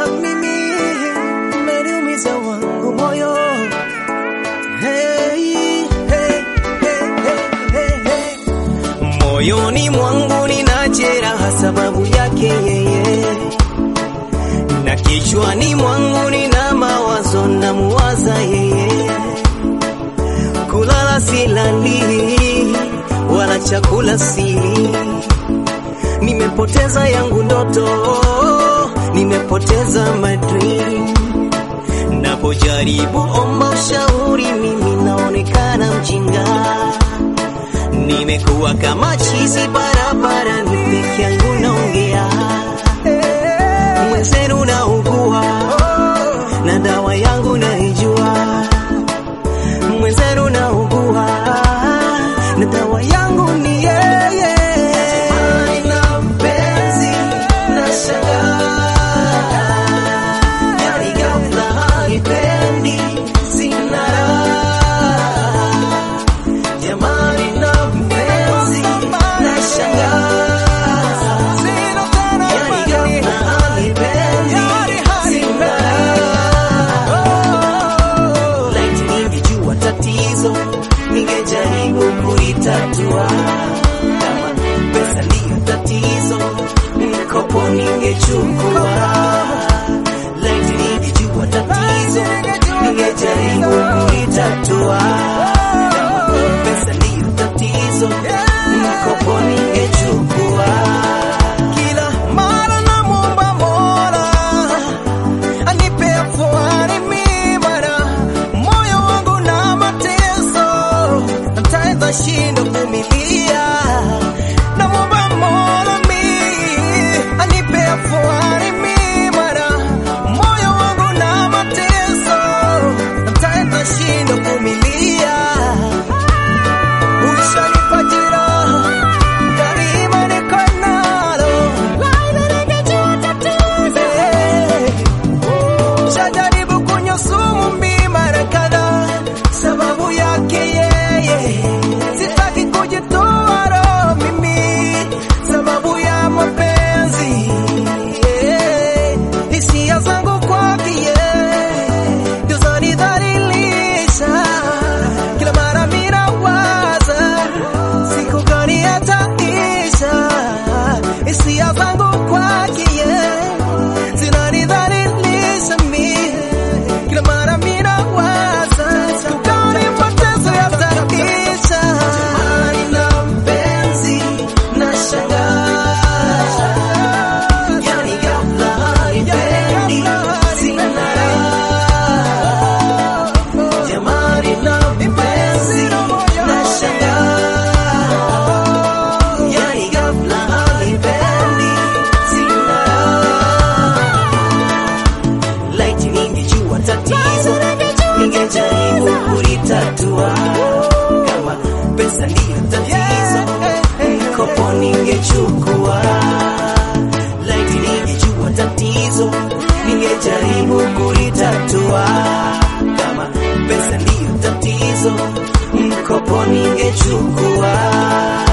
mimi umeniumiza wangu moyo. Hey, hey, hey, hey, hey, hey. Moyoni mwangu nina jeraha sababu yake yeye, na kichwani mwangu nina mawazo na muwaza yeye. Kulala silali wala chakula sili, nimepoteza yangu ndoto, nimepoteza my dream. Napojaribu omba ushauri, mimi naonekana mjinga. Nimekuwa kama chizi barabara, ni peke yangu naongea, mwenzenu naugua na dawa yangu naijua, mwenzenu naugua na dawa yangu ni yeye. Na mpenzi nashangaa, yani ghafla hanipendi, sina raha. Jamani na mpenzi nashangaa, yani ghafla hanipendi, sina raha. Laiti ningejua tatizo, ningejaribu kulitatua. Kama pesa ndiyo tatizo, mkopo ningechukua. Laiti ningejua tatizo, ningejaribu kulitatua. Kama pesa ndiyo tatizo, mkopo ningechukua. Kila mara namwomba Mola anipe afuani mimara moyo wangu na mateso ntaenda shindo kumilia namwomba Mola mi anipe afuani mimara moyo wangu na mateso ntaenda shindo kumilia ushanipa jeraha daima niko nalo Shajaribu kunywa sumu mimi mara kadhaa, sababu yake yeye. Sitaki kujitoa roho mimi, sababu ya mapenzi yeah. Hisia zangu kwake yeye ndio zanidhalilisha. Kila mara mimi nawaza siku gani ataisha. Hisia zangu kwake yeye zinanidhalilisha mimi. Kila mara mimi nawaza siku gani mateso yataisha. Jamani na mpenzi nashangaa, yani ghafla hanipendi, sina raha. Jamani na mpenzi nashangaa, yani ghafla hanipendi, sina raha. Laiti ningejua tatizo, ningejaribu kulitatua. Kama pesa ndiyo tatizo, mkopo ningechukua. Laiti ningejua tatizo, ningejaribu kulitatua. Kama pesa ndiyo tatizo, mkopo ningechukua.